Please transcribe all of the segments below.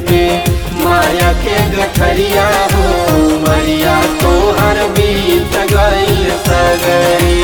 पे माया के गठरिया हो मरिया तोहर बीत गईल सगरी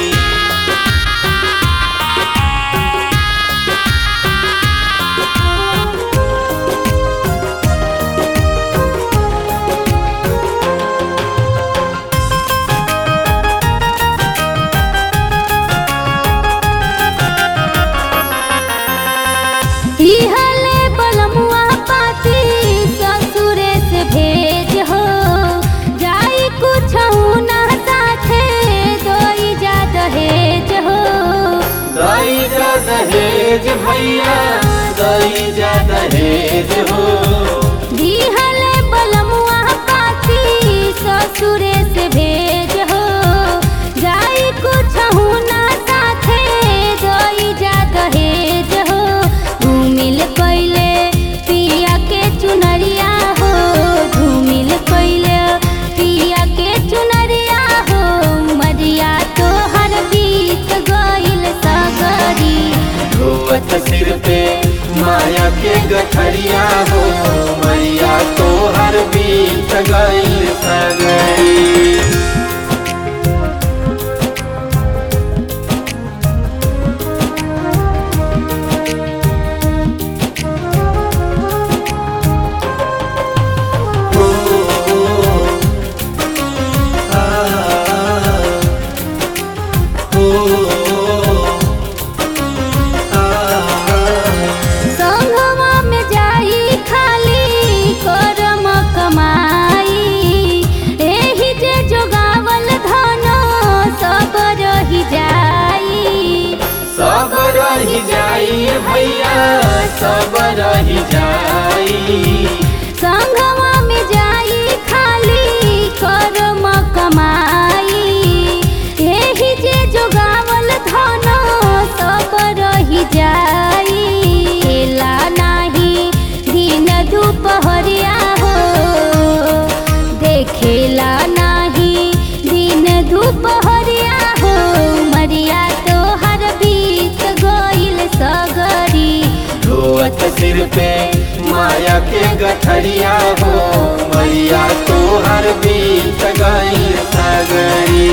इहले बलमुआ पाती ससुरे से भेज हो जाई कुछ ना साथे दोई जा दहेज हो दई जा दहेज भैया दई जा दहेज हो इहले बलमुआ पाती ससुरे से भेज हो जाई कुछ ना साथे दोई जा दहेज हो धूमिल कइले पिया के चुनरिया हो धूमिल कइले पिया के चुनरिया हो मरिया तोहर बीत गइल सगरी धोवत सिर पे माया के गठरिया हो मैया तोहर बीत गईल सगरी हो आ हो आ संगवा में जाई खाली करम कमाई एही जे जोगावल धन सब रही जाई सब रही जाई भैया सब रही जाई संगवा में जाई खाली करम कमाई एही जे जोगावल धन सब रही जाई एला नाही दिन दुपहरिया हो देखेला नाही दिन दुपहरिया हो मरिया तोहर बीत गइल सगरी धोवत सिर पे माया के गठरिया हो मैया तोहर बीत गईल सगरी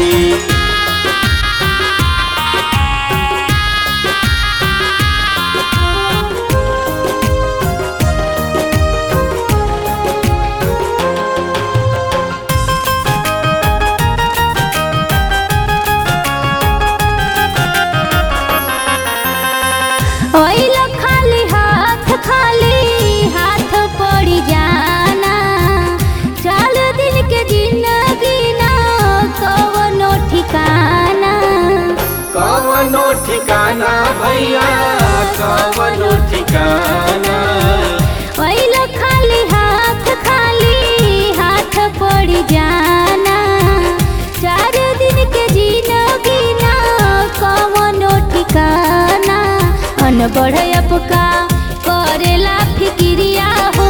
ओइल खाली हाथ खाली हाथ पड़ी जाना चाल दिन के जिंदगी ना कवनो ठिकाना कवनो ठिकाना भैया कवनो ठिकाना ओइल खाली हाथ खाली हाथ पड़ी जाना चार दिन के जिंदगी ना कवनो ठिकाना अन बढ़ का करेला फिक्रिया हो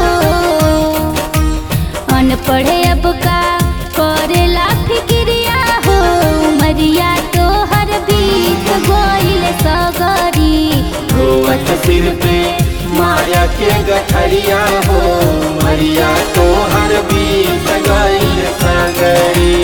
अनपढ़ अब का करेला फिक्रिया हो मरिया तोहर बीत गइल सगरी धोवत सिर पे माया के गठरिया हो मैया तोहर बीत गईल सगरी